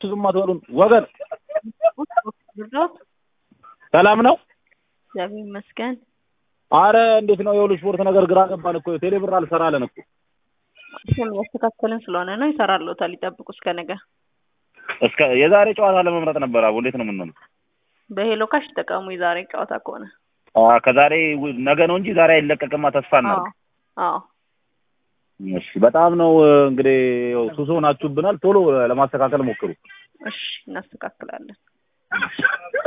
ዝም አትበሉን ወገን። ብርዶት ሰላም ነው? እግዚአብሔር ይመስገን። አረ እንዴት ነው የሁሉ ስፖርት ነገር ግራ ገባን እኮ ቴሌ ብር አልሰራለን እኮ ስም ያስተካከልን ስለሆነ ነው ይሰራልዎታል። ይጠብቁ እስከ ነገ። እስከ የዛሬ ጨዋታ ለመምረጥ ነበር። አቡ እንዴት ነው የምንሆነው? በሄሎ ካሽ ይጠቀሙ። የዛሬ ጨዋታ ከሆነ አ ከዛሬ ው- ነገ ነው እንጂ ዛሬ አይለቀቅማ። ተስፋ እናድርግ። አዎ እሺ በጣም ነው እንግዲህ ያው ሱስ ሆናችሁብናል። ቶሎ ለማስተካከል ሞክሩ። እሺ እናስተካክላለን።